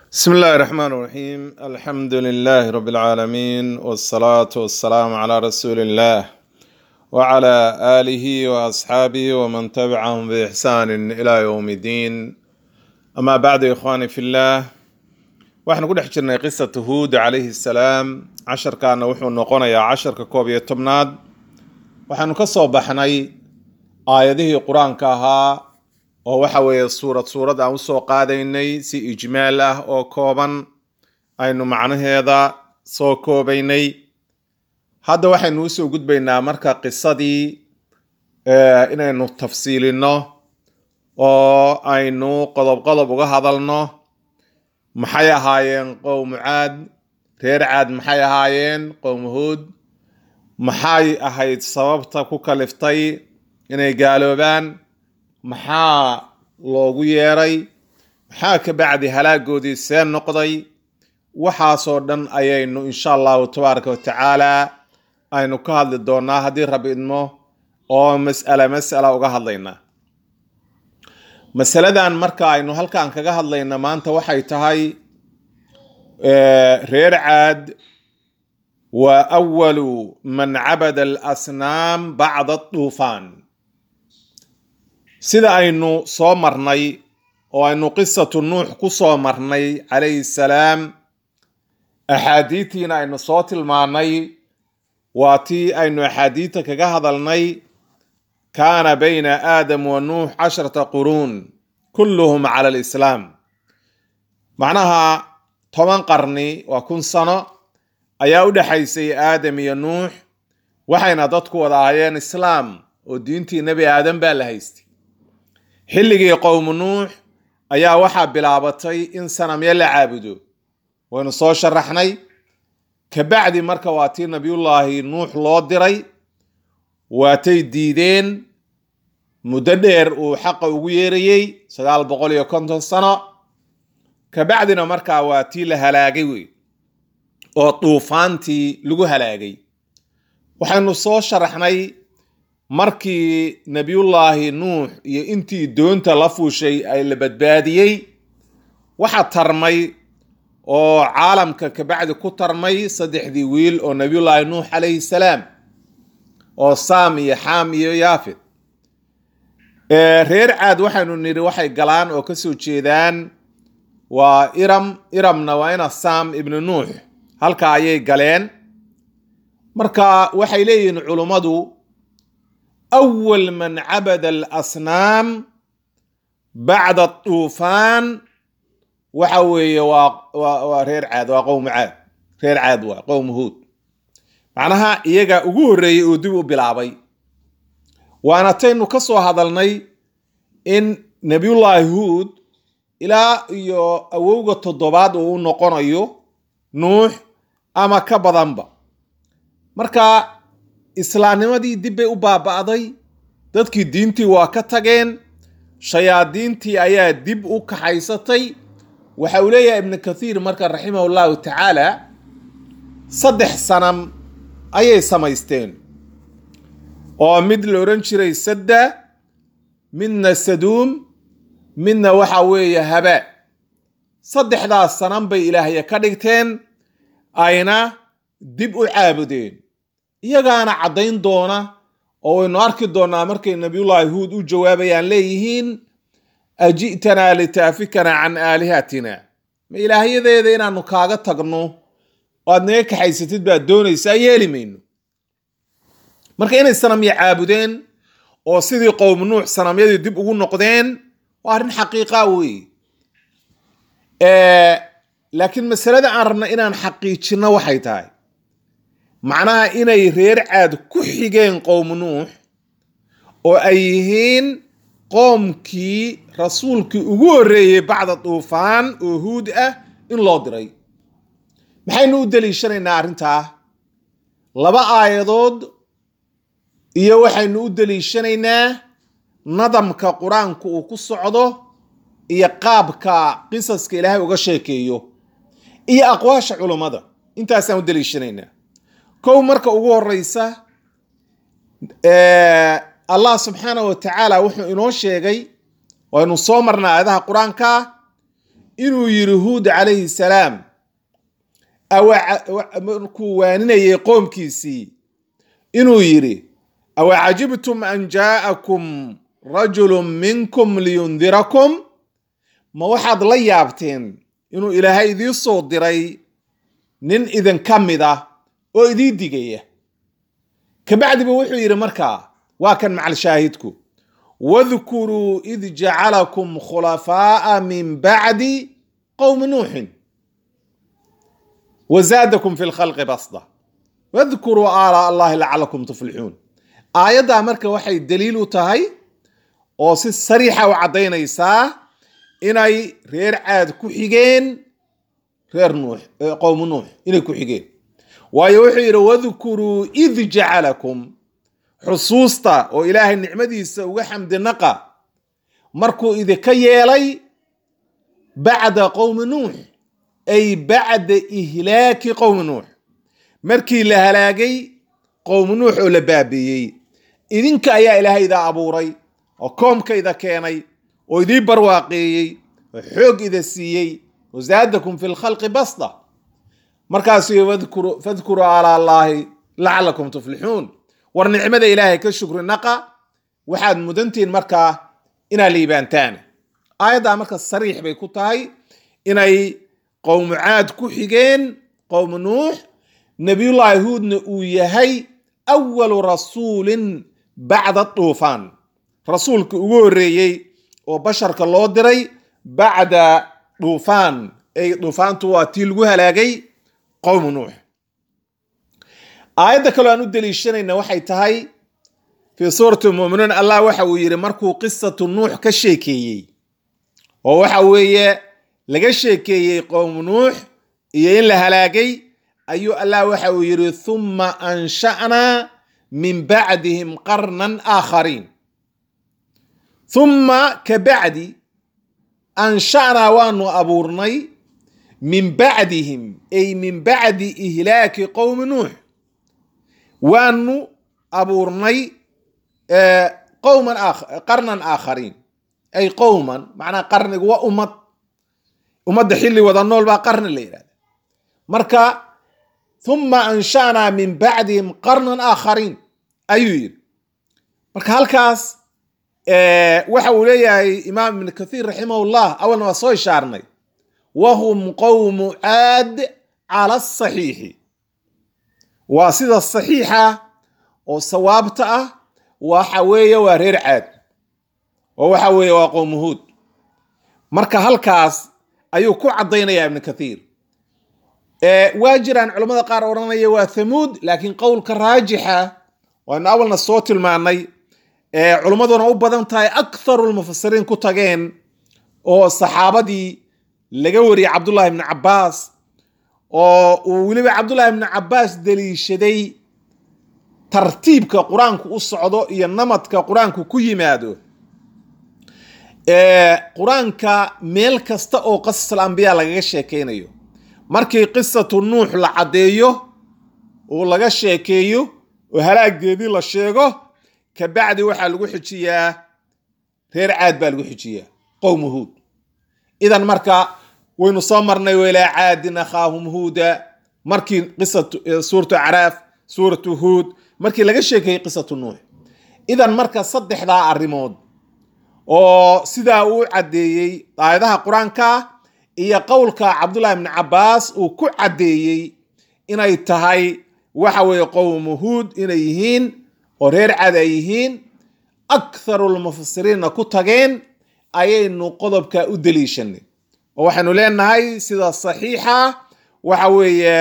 بسم الله الرحمن الرحيم الحمد لله رب العالمين والصلاة والسلام على رسول الله وعلى آله وأصحابه ومن تبعهم بإحسان إلى يوم الدين أما بعد يا إخواني في الله waxaan ku dhex jirnay qisata huud calayhi salaam casharkaana wuxuu noqonayaa casharka koob iyo tobnaad waxaanu ka soo baxnay aayadihii qur-aanka ahaa oo waxa weeye suurad suurad aan usoo qaadaynay si ijmaal ah oo kooban aynu macnaheeda soo koobaynay hadda waxaynu usoo gudbaynaa marka qisadii inaynu tafsiilino oo aynu qodob qodob uga hadalno maxay ahaayeen qowmu caad reer caad maxay ahaayeen qowmu huud maxay ahayd sababta ku kaliftay inay gaaloobaan maxaa loogu yeeray maxaa ka bacdi halaagoodii see noqday waxaasoo dhan ayaynu insha allahu tabaaraka watacaala aynu ka hadli doonaa haddii rabi idmo oo mas'ala mas'ala uga hadlaynaa masaladan marka aynu halkan kaga hadlayna maanta waxay tahay reer caad waa awalu man cabada alasnaam bacda duufaan sida aynu soo marnay oo aynu qisatu nuux ku soo marnay calayhi salaam axaadiidtiina aynu soo tilmaanay waa tii aynu axaadiidta kaga hadalnay kaana bayna aadam wa nuux casharata quruun kulluhum cala alislaam macnaha toban qarni waa kun sano ayaa u dhexaysay aadam iyo nuux waxayna dadku wada ahaayeen islaam oo diintii nebi aadam baa la haystay xilligii qowmu nuux ayaa waxaa bilaabatay in sanamyo la caabudo waynu soo sharaxnay kabacdi marka waa tii nabiyullaahi nuux loo diray waatay diideen muddo dheer uu xaqa ugu yeerayey sagaal boqol iyo konton sano kabacdina markaa waa tii la halaagay wey oo duufaantii lagu halaagay waxaynu soo sharaxnay markii nebiyullaahi nuux iyo intii doonta la fuushay ay la badbaadiyey waxaa tarmay oo caalamka kabacdi ku tarmay saddexdii wiil oo nebiyullaahi nuux calayhi salaam oo saam iyo xaam iyo yaafid reer caad waxaynu nidhi waxay galaan oo kasoo jeedaan waa iram iramna waa ina saam ibnu nuux halka ayay galeen marka waxay leeyihiin culummadu awal man cabada alasnaam bacda duufaan waxa weeye waa reer caad waa qowmu caad reer caad waa qowmu huud macnaha iyaga ugu horreeyey oo dib u bilaabay waana taynu ka soo hadalnay in nebiyullaahi huud ilaa iyo awowga toddobaad uu u noqonayo nuux ama ka badanba marka islaamnimadii dib bay u baaba'day dadkii diintii waa ka tageen shayaadiintii ayaa dib u kaxaysatay waxa uu leeyahay ibnu kathiir marka raximah llahu tacaala saddex sanam ayay samaysteen oo mid la odhan jiray sadda midna saduum midna waxa weeye habaa saddexdaas sanan bay ilaahya ka dhigteen ayna dib u caabudeen iyagaana caddayn doona oo waynu arki doonaa markay nabiyullaahi huud u jawaabayaan leeyihiin aji'tanaa litaafikana can aalihatina ma ilaahyadeeda inaanu kaaga tagno oo aad naga kaxaysatid baad doonaysaa yeeli mayno marka inay sanamya caabudeen oo sidii qowmu nuux sanamyadii dib ugu noqdeen waa arrin xaqiiqa weeye laakiin masalada aan rabna inaan xaqiijinno waxay tahay macnaha inay reer caad ku xigeen qowmu nuux oo ay yihiin qoomkii rasuulkii ugu horreeyey bacda duufaan oo huud ah in loo diray maxaynu u daliishanaynaa arrintaa laba aayadood iyo waxaynu u daliishanaynaa nadamka qur-aanku uu ku socdo iyo qaabka qisaska ilaahay uga sheekeeyo iyo aqwaasha culummada intaasaan u daliishanaynaa kow marka ugu horeysa allah subxaana wa tacaala wuxuu inoo sheegay waynu soo marnay aayadaha qur-aanka inuu yiri huud calayhi salaam markuu waaninayay qoomkiisii inuu yidhi awacajibtum an jaa'akum rajulu minkum liyundirakum ma waxaad la yaabteen inuu ilaahay idii soo diray nin idinka mid ah oo idii digaya kabacdiba wuxuu yidhi markaa waa kan macal shaahidku wadkuruu id jacalakum khulafaa'a min bacdi qowmi nuuxin wazaadakum fi lkhalqi basda wadkuruu aalaa allahi lacalakum tuflixuun aayaddaa marka waxay daliil u tahay oo si sariixa u caddaynaysaa inay reer caad ku xigeen reer nuux qowmu nuux inay ku xigeen waayo wuxuu yidhi wadkuruu id jacalakum xusuusta oo ilaahay nicmadiisa uga xamdinaqa markuu idinka yeelay bacda qowmi nuux ay bacda ihlaaki qowmi nuux markii la halaagay qowmi nuux oo la baabiiyey idinka ayaa ilaahay idaa abuuray oo koomkayda keenay oo idii barwaaqeeyey oo xoog ida siiyey wazaadakum fi lkhalqi basda markaasuu fadkuruu ala allaahi lacalakum tuflixuun war nicmada ilaahay ka shukri naqa waxaad mudantihiin markaa inaad liibaantaan aayaddaa marka sariix bay ku tahay inay qowmu caad ku xigeen qowmu nuux nabiyullaahi huudna uu yahay awalu rasuulin bacda duufaan rasuulka ugu horreeyey oo basharka loo diray bacda duufaan ay duufaantu waa tii lagu halaagay qowmu nuux aayadda kaloo aan u deliishanayna waxay tahay fii suurati muminuun allah waxa uu yidhi markuu qisatu nuux ka sheekeeyey oo waxa weeye laga sheekeeyey qowmu nuux iyo in la halaagay ayuu allah waxa uu yidhi thumma ansha'naa min bacdihim qarnan aakhariin thumma ka bacdi ansha'naa waanu abuurnay min bacdihim ay min bacdi ihlaaki qowmi nuux waanu abuurnay qowman qarnan aakhariin ay qowman macnaa qarnigu waa ummad ummadda xilli wada nool baa qarni la yidhahda marka thumma ansha'naa min bacdihim qarnan aakhariin ayuu yidhi marka halkaas waxa uu leeyahay imaam ibn kathiir raximahullah awalna waa soo ishaarnay wahum qowmu caad cala asaxiixi waa sida saxiixa oo sawaabta ah waxa weeye waa reer caad oo waxa weeye waa qowmu huud marka halkaas ayuu ku caddaynaya ibnu kathiir waa jiraan culammada qaar odhanaya waa thamuud laakiin qowlka raajixa waynu awalna soo tilmaanay culummaduna u badan tahay aktharu lmufasiriin ku tageen oo saxaabadii laga wariyey cabdullahi ibni cabbaas oo uu weliba cabdullahi ibni cabbaas deliishaday tartiibka qur-aanku u socdo iyo namadka qur-aanku ku yimaado qur-aanka meel kasta oo qasas alambiya lagaga sheekeynayo markii qisatu nuux la caddeeyo oo laga sheekeeyo oo halaageedii la sheego kabacdi waxaa lagu xijiyaa reer caad baa lagu xijiyaa qowmu huud idan marka waynu soo marnay walaa caadin akhaahum huuda markii qisatu suuratu caraaf suuratu huud markii laga sheekeeyey qisatu nuux idan marka saddexdaa arrimood oo sidaa uu caddeeyey aayadaha qur-aanka iyo qowlka cabdullahi ibni cabbaas uu ku caddeeyey inay tahay waxa weeye qowmu huud inay yihiin oo reer cad ay yihiin aktharu lmufasiriinna ku tageen ayaynu qodobka u deliishanay oo waxaynu leenahay sida saxiixa waxa weeye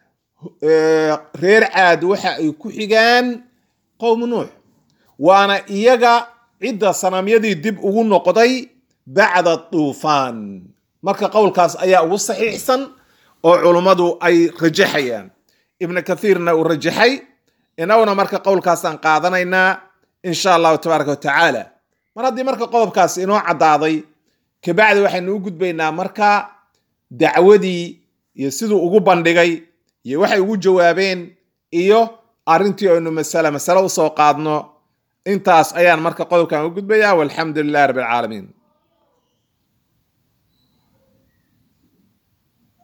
reer caad waxa ay ku xigaan qowmu nuux waana iyaga cidda sanamyadii dib ugu noqday bacda duufaan marka qowlkaas ayaa ugu saxiixsan oo culummadu ay rajaxayaan ibnu kathiirna uu rajaxay inaguna marka qowlkaasaan qaadanaynaa insha allahu tabaaraka wa tacaala mar haddii marka qodobkaas inoo caddaaday kabacdi waxaynu u gudbaynaa marka dacwadii iyo siduu ugu bandhigay iyo waxay ugu jawaabeen iyo arrintii aynu masale masale usoo qaadno intaas ayaan marka qodobkan u gudbayaa walxamdu lilahi rabbi alcaalamiin